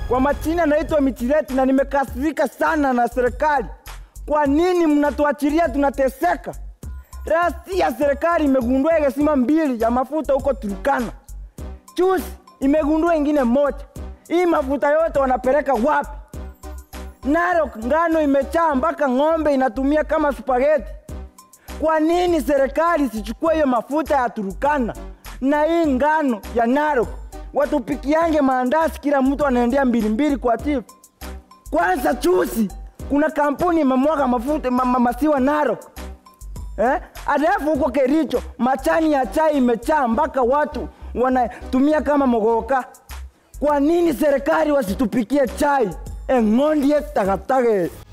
Kwa majina naitwa Mitireti na nimekasirika sana na serikali. Kwa nini mnatuachilia tunateseka? Rasti ya serikali imegundua gesima mbili ya mafuta huko Turkana. Juzi imegundua ingine moja. Hii mafuta yote wanapeleka wapi? Narok ngano imechaa mpaka ng'ombe inatumia kama spaghetti. Kwa nini serikali sichukue hiyo mafuta ya Turkana na hii ngano ya Narok watupikiange maandazi, kila mtu anaendea mbili mbili kwa chifu. Kwanza chusi kuna kampuni imemwaga mafuta ma, ma, masiwa Narok eh? Alafu huko Kericho machani ya chai imechaa mpaka watu wanatumia kama mogoka. Kwa nini serikali wasitupikie chai eng'ondie tagatage